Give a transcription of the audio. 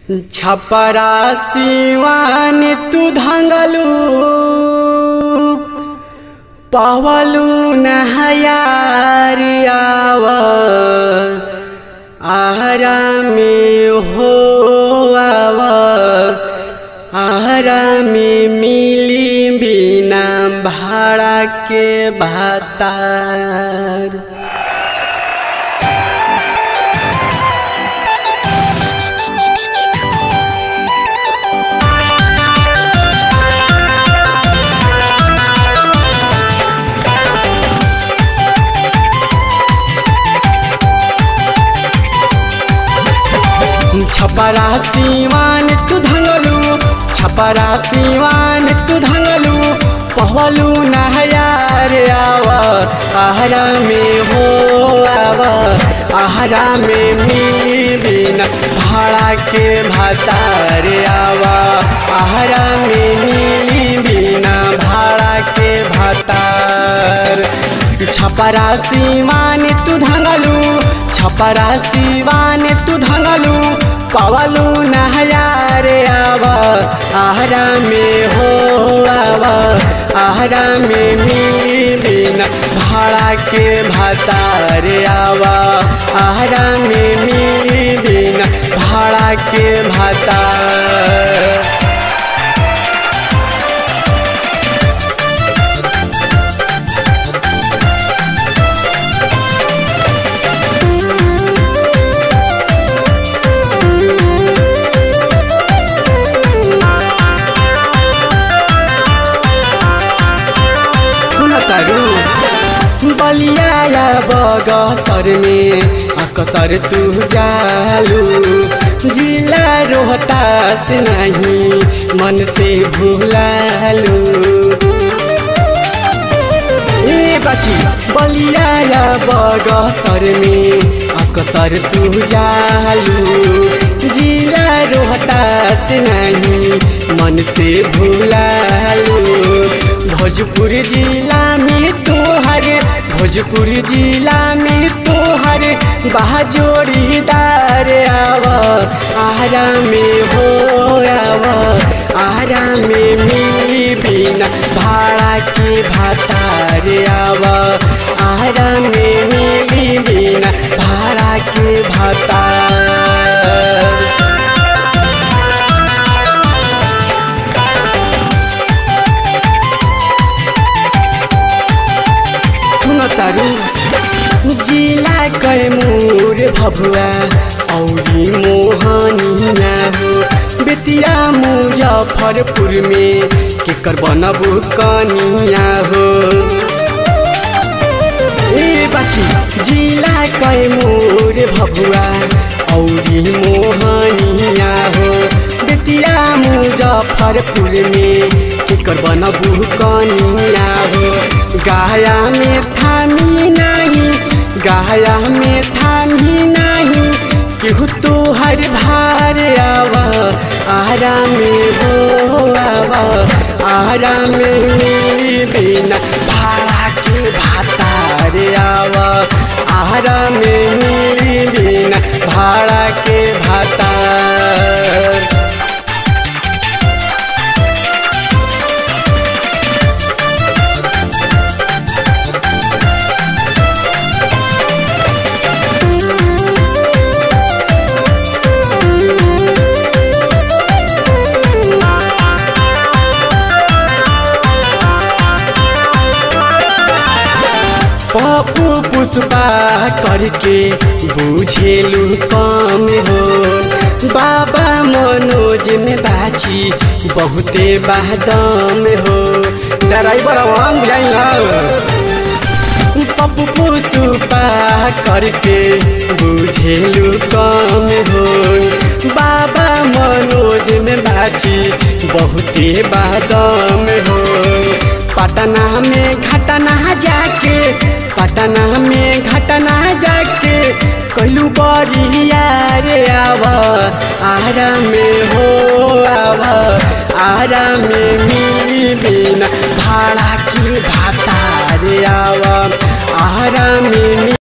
छपरा सिवान तू धंगलू पवलू नहयारियाव आरामी हो आव आरामी मिली बिना भाड़ा के भातार छपरा सिवान तू धंगलू छपरा सिवान तू धंगलू पहलू नहयार आव आहरा में हो आव आहरा में मी बिना भाड़ा के भातार आव आहरा में मिली बिना भाड़ा के भातार छपरा सिवान तू धंगलू छपरा सिवान तू धंगलू पवलू नहयार आव आहरा में हो आव आहरा में मी बिना भाड़ा के भातार आव आहरा में मी बिना भाड़ा के भातार सुनतरू बलिया बगसर में अकसर तू जालू जिला रोहतास नहीं मन से भूलालू ए बची बलिया बगसर में अकसर तू जालू जिला रोहतास नहीं मन से भूलालू भोजपुर जिला में तोहर भोजपुर जिला में तोहर बहाजोड़ीदार आव आरा में हो आव आरा में मिली बिना भाड़ा के भातार आव आरा में मिली बिना भाड़ा के भातार तारू जिला कैमूर भभुआ औरी मोहनिया हो बेतिया मुजफ्फरपुर में केकर बनबू कनिया हो ए बाछी जिला कैमूर भभुआ औरी मोहनिया हो बेतिया मुजफ्फरपुर में केकर बनबू कनिया हो गाया में थामी नहीं गाया में थामी नहीं केहू तो हर भार आव आरा में हो आव आरा में मिली बिना भाड़ा के भातार आव आरा में मिली बिना भाड़ा के भातार पप्पू पुष्पा करके बुझेलू कम हो बाबा मनोज में बाछी बहुते बादम हो ड्राइवर हम पप्पू पुष्पा करके बुझेलू कम हो बाबा मनोज में बाछी बहुते बादम हो पटना में घटना जाके पटना में घटना जाके कहलू बरिया रे आव आरा में हो आव आरा में मिली बिना भाड़ा के भाता रे आव आरा में